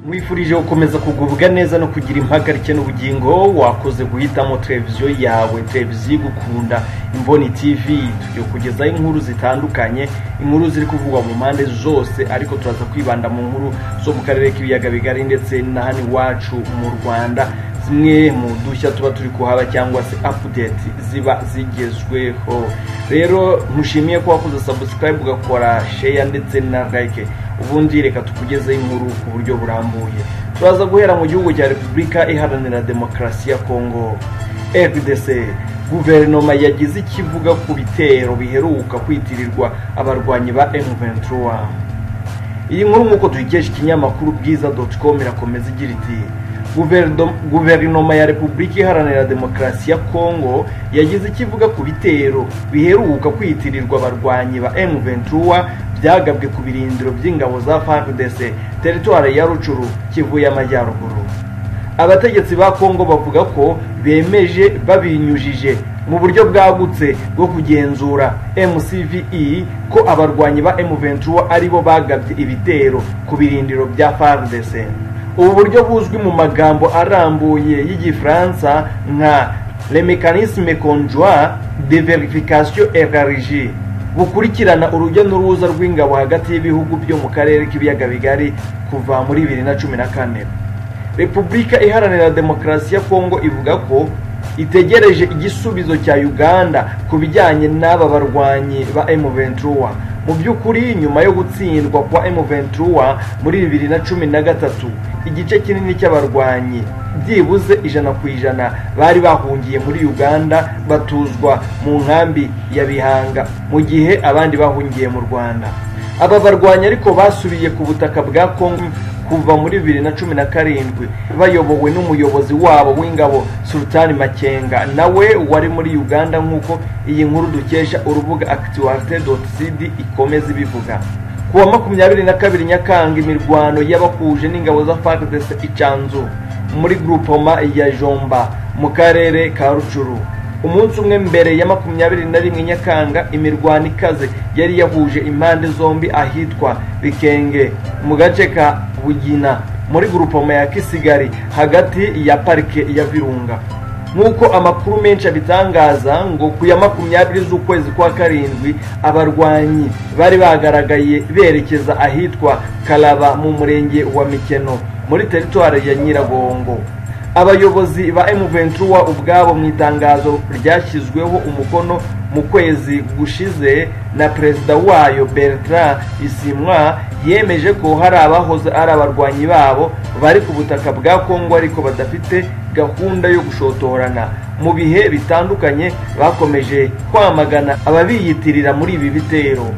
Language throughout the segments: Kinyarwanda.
wifurije gukomeza kugubwa neza no kugira impagarike n'ubugingo wakoze guhitamo televiziyo yawe televiziyo igukunda imboni tv tugiye kugezaho inkuru zitandukanye inkuru ziri kuvugwa mu mpande zose ariko turaza kwibanda mu nkuru zo mu karere k'ibiyaga bigari ndetse na hano iwacu mu rwanda zimwe mu dushya tuba turi kuhaba cyangwa se apudeti ziba zigezweho rero ntushimiye ko wakoze sabusikarayibu ugakora sheya ndetse na like ubundi reka tukugezeho inkuru ku buryo burambuye turaza guhera mu gihugu cya repubulika iharanira demokarasi ya kongo rdc guverinoma yagize icyo ivuga ku bitero biheruka kwitirirwa abarwanyi ba M23 iyi nkuru nk'uko tuyikesha ikinyamakuru bwiza doti com irakomeza igira iti guverinoma ya repubulika iharanira demokarasi ya kongo yagize icyo ivuga ku bitero biheruka kwitirirwa abarwanyi ba M23 byagabwe ku birindiro by'ingabo za FARDC teritwari ya Rucuru Kivu y'Amajyaruguru abategetsi ba Kongo bavuga ko bemeje babinyujije mu buryo bwagutse bwo kugenzura MCVE ko abarwanyi ba M23 aribo bagabye ibitero ku birindiro bya FARDC ubu buryo buzwi mu magambo arambuye y'igifaransa nka le mécanisme conjoint de verification élargie bukurikirana urujya n'uruza rw'ingabo hagati y'ibihugu byo mu karere k'ibiyaga bigari kuva muri bibiri na cumi na kane repubulika iharanira demokarasi ya kongo ivuga ko itegereje igisubizo cya uganda ku bijyanye n'aba barwanyi ba M23 mu by'ukuri nyuma yo gutsindwa kwa M23 muri bibiri na cumi na gatatu igice kinini cy'abarwanyi byibuze ijana ku ijana bari bahungiye muri uganda batuzwa mu nkambi ya bihanga mu gihe abandi bahungiye mu rwanda aba barwanyi ariko basubiye ku butaka bwa kongo kuva muri bibiri na cumi na karindwi bayobowe n'umuyobozi wabo w'ingabo sultani makenga nawe wari muri uganda nk'uko iyi nkuru dukesha urubuga akitiwarite doti sidi ikomeza ibivuga ku wa makumyabiri na kabiri nyakanga imirwano y'abakuje n'ingabo za fardc icanzu muri grupoma ya jomba mu karere ka rucuru umunsi umwe mbere ya makumyabiri na rimwe nyakanga imirwano ikaze yari yahuje impande zombi ahitwa bikenge mu gace ka bugina muri grupoma ya kisigari hagati ya parike ya virunga nk'uko amakuru menshi abitangaza ngo ku ya makumyabiri z'ukwezi kwa karindwi abarwanyi bari bagaragaye berekeza ahitwa karaba mu murenge wa mikeno muri teritwari ya nyiragongo abayobozi ba M23 ubwabo mu itangazo ryashyizweho umukono mu kwezi gushize na perezida wayo Bertrand Bisimwa yemeje ko hari abahoze ari abarwanyi babo bari ku butaka bwa Kongo ariko badafite gahunda yo gushotorana mu bihe bitandukanye bakomeje kwamagana ababiyitirira muri ibi bitero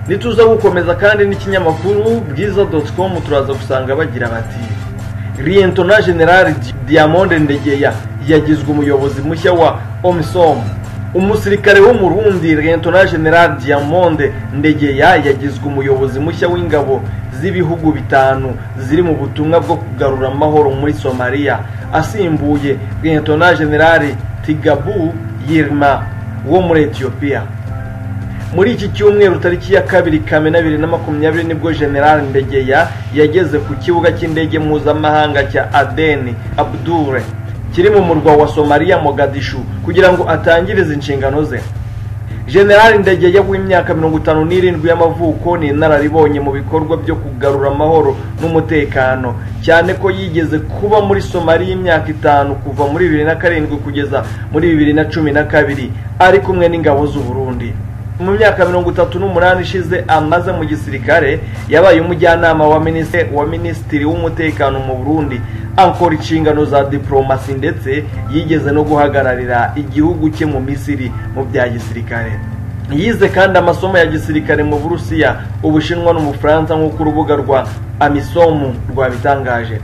nituza gukomeza kandi n'ikinyamakuru bwiza.com turaza gusanga bagira bati Lieutenant General Diamond Ndegeya yagizwe umuyobozi mushya wa OMISOM umusirikare w'umurundi Lieutenant General Diamond Ndegeya yagizwe umuyobozi mushya w'ingabo z'ibihugu bitanu ziri mu butumwa bwo kugarura amahoro muri Somalia asimbuye Lieutenant General Tigabu Yilma wo muri Ethiopia muri iki cyumweru tariki ya kabiri kamena bibiri na makumyabiri nibwo general ndegeya yageze ku kibuga cy'indege mpuzamahanga cya adeni abdure kiri mu murwa wa somaliya mogadishu kugira ngo atangirize inshingano ze general ndegeya w'imyaka mirongo itanu n'irindwi y'amavuko ni inararibonye mu bikorwa byo kugarura amahoro n'umutekano cyane ko yigeze kuba muri somaliya imyaka itanu kuva muri bibiri na karindwi kugeza muri bibiri na cumi na kabiri ari kumwe n'ingabo z'uburundi mu myaka mirongo itatu n'umunani ishize amaze mu gisirikare yabaye umujyanama wa minisitiri wa minisitiri w'umutekano mu burundi akora inshingano za diporomasi ndetse yigeze no guhagararira igihugu cye mu misiri mu bya gisirikare yize kandi amasomo ya gisirikare mu burusiya ubushinwa n'umufaransa nk'uko urubuga rwa amisomu rwabitangaje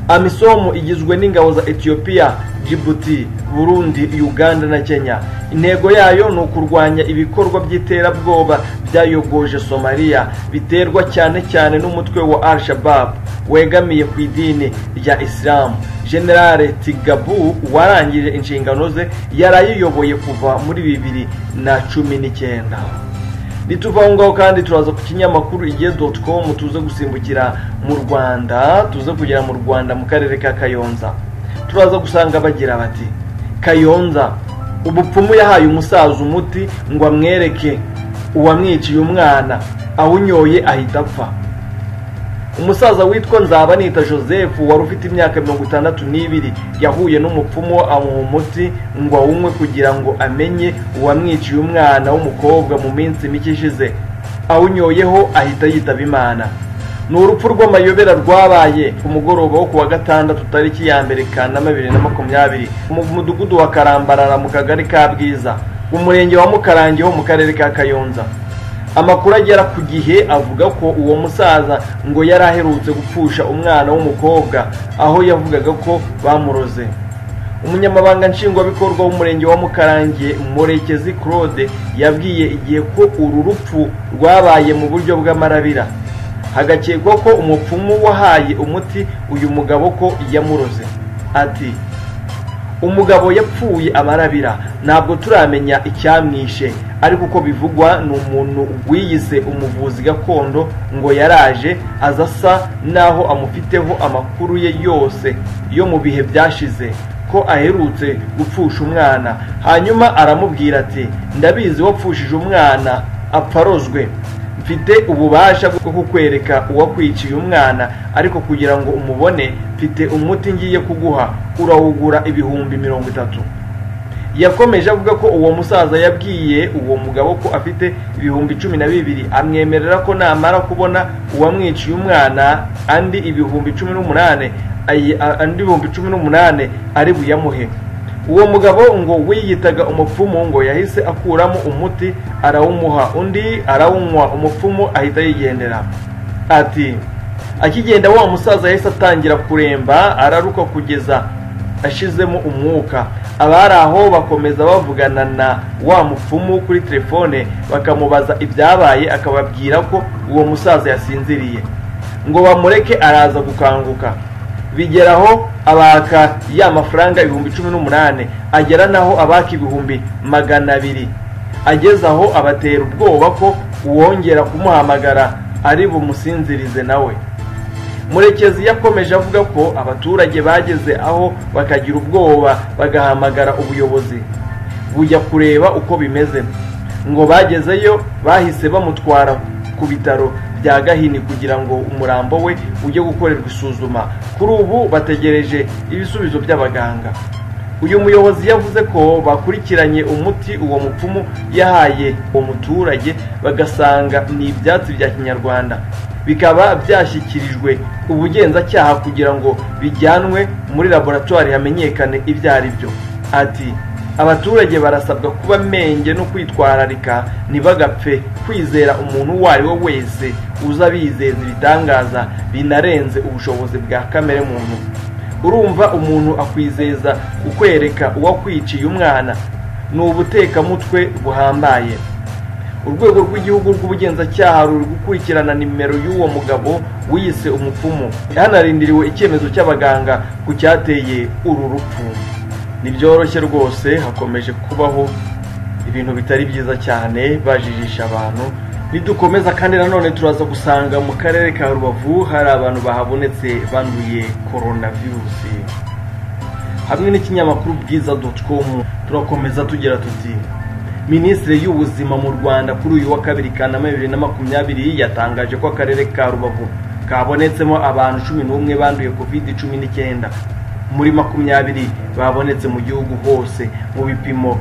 amisomu igizwe n'ingabo za etiyopiya Djibouti, Burundi, Uganda na Kenya. Intego yayo ni ukurwanya ibikorwa by'iterabwoba byayogoje Somalia biterwa cyane cyane n'umutwe wa Al-Shabaab wegamiye ku idini rya Islam. General Tigabu warangije inshingano ze yarayiyoboye kuva muri bibiri na cumi n'icyenda. nituva aho ngaho kandi turaza ku kinyamakuru igihe doti komu tuze gusimbukira mu rwanda tuze kugera mu rwanda mu karere ka kayonza turaza gusanga bagira bati kayonza ubupfumu yahaye umusaza umuti ngo amwereke uwamwiciye umwana awunyoye ahita apfa umusaza witwa nzaba nita joseph wari ufite imyaka mirongo itandatu n'ibiri yahuye n'umupfumu amuha umuti ngo awunywe kugira ngo amenye uwamwiciye umwana w'umukobwa mu minsi mike ishize awunyoyeho ahita yitaba imana ni urupfu rw'amayobera rwabaye ku mugoroba wo ku wa gatandatu tariki ya mbere kanama bibiri na makumyabiri mu mudugudu wa karambarara mu kagari ka bwiza umurenge wa mukarange ho mu karere ka kayonza amakuru agera ku gihe avuga ko uwo musaza ngo yari aherutse gupfusha umwana w'umukobwa aho yavugaga ko bamuroze umunyamabanga nshingwabikorwa w'umurenge wa mukarange murekezi claude yabwiye igihe ko uru rupfu rwabaye mu buryo bw'amarabira hagakekwa ko umupfumu wahaye umuti uyu mugabo ko yamuroze ati umugabo yapfuye amarabira ntabwo turamenya icyamwishe ariko uko bivugwa ni umuntu wiyise umuvuzi gakondo ngo yaraje aza asa n'aho amufiteho amakuru ye yose yo mu bihe byashize ko aherutse gupfusha umwana hanyuma aramubwira ati ndabizi wapfushije umwana apfa arozwe mfite ububasha bwo kukwereka uwakwiciye umwana ariko kugira ngo umubone mfite umuti ngiye kuguha urawugura ibihumbi mirongo itatu yakomeje avuga ko uwo musaza yabwiye uwo mugabo ko afite ibihumbi cumi na bibiri amwemerera ko namara kubona uwamwiciye umwana andi ibihumbi cumi n'umunane andi ibihumbi cumi n'umunane ari buyamuhe uwo mugabo ngo wiyitaga umupfumu ngo yahise akuramo umuti arawumuha undi arawunywa umupfumu ahita yigendera ati akigenda wa musaza yahise atangira kuremba araruka kugeza ashizemo umwuka abari aho bakomeza bavugana na wa mupfumu kuri telefone bakamubaza ibyabaye akababwira ko uwo musaza yasinziriye ngo bamureke araza gukanguka bigeraho abaka ya mafaranga ibihumbi cumi n'umunani agera naho abaka ibihumbi magana abiri ageze aho abatera ubwoba ko uwongera kumuhamagara ari bumusinzirize nawe murekezi yakomeje avuga ko abaturage bageze aho bakagira ubwoba bagahamagara ubuyobozi bujya kureba uko bimeze ngo bagezeyo bahise bamutwara ku bitaro bya gahini kugira ngo umurambo we ujye gukorerwa isuzuma kuri ubu bategereje ibisubizo by'abaganga uyu muyobozi yavuze ko bakurikiranye umuti uwo mupfumu yahaye uwo muturage bagasanga ni ibyatsi bya kinyarwanda bikaba byashyikirijwe ubugenzacyaha kugira ngo bijyanwe muri laboratwari hamenyekane ibyo ari byo ati abaturage barasabwa kuba menge no kwitwararika ntibagapfe kwizera umuntu uwo ari we wese uza bizeza ibitangaza binarenze ubushobozi bwa kamere muntu urumva umuntu akwizeza kukwereka uwakwiciye umwana ni ubutekamutwe buhambaye urwego rw'igihugu rw'ubugenzacyaha ruri gukurikirana nimero y'uwo mugabo wiyise umupfumu hanarindiriwe icyemezo cy'abaganga ku cyateye uru rupfu ntibyoroshye rwose hakomeje kubaho ibintu bitari byiza cyane bajijisha abantu nidukomeza kandi nanone turaza gusanga mu karere ka rubavu hari abantu bahabonetse banduye koronavirusi hamwe n'ikinyamakuru bwiza doti komu turakomeza tugira tuti minisitiri y'ubuzima mu rwanda kuri uyu wa kabiri kanama bibiri na makumyabiri yatangaje ko akarere ka rubavu kabonetsemo abantu cumi n'umwe banduye kovide cumi n'icyenda muri makumyabiri babonetse mu gihugu hose mu bipimo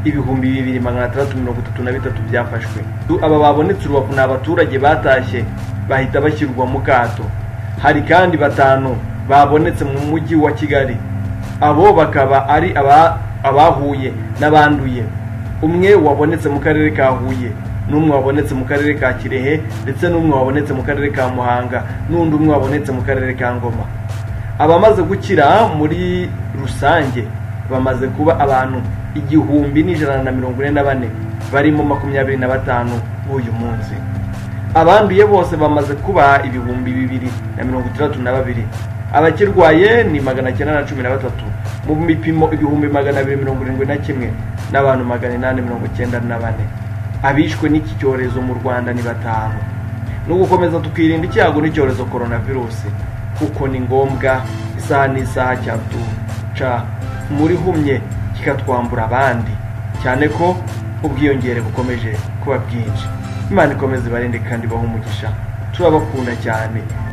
ibihumbi bibiri magana atandatu mirongo itatu na bitatu byafashwe aba babonetse urubavu ni abaturage batashye bahita bashyirwa mu kato hari kandi batanu babonetse mu mujyi wa kigali abo bakaba ari abahuye n'abanduye umwe wabonetse mu karere ka huye n'umwe wabonetse mu karere ka kirehe ndetse n'umwe wabonetse mu karere ka muhanga n'undi umwe wabonetse mu karere ka ngoma abamaze gukira muri rusange bamaze kuba abantu igihumbi n'ijana na mirongo ine na bane barimo makumyabiri na batanu b'uyu munsi abanduye bose bamaze kuba ibihumbi bibiri na mirongo itandatu na babiri abakirwaye ni magana cyenda na cumi na batatu mu bipimo ibihumbi magana abiri mirongo irindwi na kimwe n'abantu magana inani mirongo icyenda na bane abishwe n'iki cyorezo mu rwanda ni batanu no gukomeza tukirinda icyago n'icyorezo coronavirusi kuko ni ngombwa isaha n'isaha cyatuca muri humye kikatwambura abandi cyane ko ubwiyongere bukomeje kuba bwinshi imana ikomeze ibarinde kandi ibahe umugisha turabakunda cyane